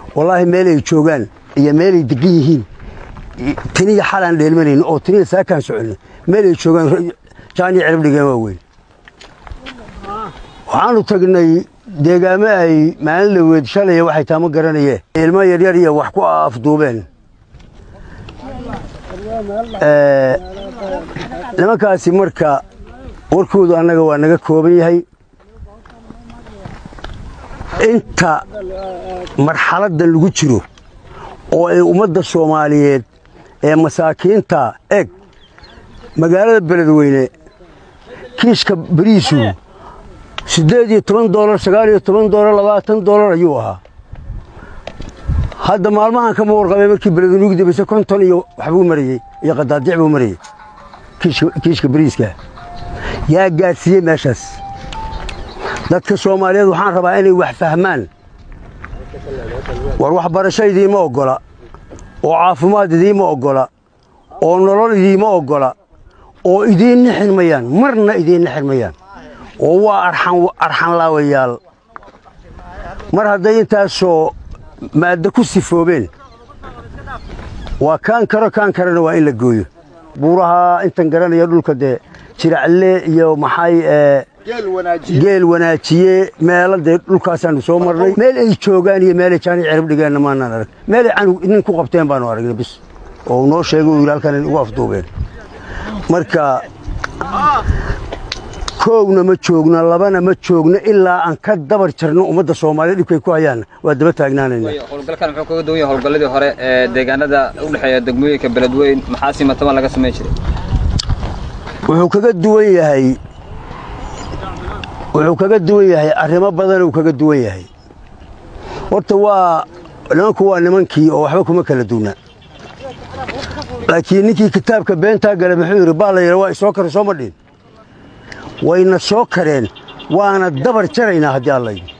wallaahi meelay joogaan iyo meelay degan yihiin tiniya xalaan dheelmanayno oo tiniya saakaan soconno meelay joogaan jaaniya cirib dhigeen waa weyn waxaanu tagnay deegaamo ay maalin la weed shalaya waxay taama garanayeen ilmo yaryar iyo wax ku afduubeen nimankaasi marka warkoodu annaga waa naga kooban yahay inta marxaladdan lagu jiro oo ay ummadda soomaaliyeed ee masaakiinta eg magaalada beledweyne kiiska bariisu siddeed iyo toban doolar sagaal iyo toban doolar labaatan doolar ayuu ahaa hadda maalmahan kama warqabay markii beledweyne ugu dambayse konton iyo waxbuu marayey iyo qadaadiic buu marayey kiiska bariiska yaa gaadhsiiyey meeshaas dadka soomaaliyeed waxaan rabaa inay wax fahmaan war waxbarasho idiima oggola oo caafimaad idiima oggola oo nolol idiima oggola oo idiin nixin mayaan marna idiin nixin mayaan oo waa arxanlaawayaal mar hadday intaasoo maaddo ku sifoobeen waa kaan karo kaan karana waa in la gooyo buuraha intan garanaya dhulka dee jiracle iyo maxay geel wanaajiye meelo dee dhulkaasaanu soo marnay meel ay joogaan iyo meelay jaani cirib dhigeenna maanaan arag meelay canug nin ku qabteen baanu aragnay bis oo noo sheegay uu yidhi halkan ugu afduubeen marka koowna ma joogno labana ma joogno ilaa aan ka dabar jarno ummadda soomaaliya dhibkay ku hayaanna waa daba taagnaanayna howlgalkan muxuu kaga duwan yahay howlgalladii hore ee deegaanada u dhexeeya degmooyinka beledweyn maxaa si mataban laga samayn jiray wuxuu kaga duwan yahay wuxuu kaga duwan yahay arrimo badan uu kaga duwan yahay horta waa nimanku waa nimankii oo waxba kuma kala duuna laakiin ninkii kitaabka beentaa gale muxuu yidhi baa la yidha waa isoo kare soo ma dhin wayna soo kareen waana dabar jaraynaa haddii alla yidhi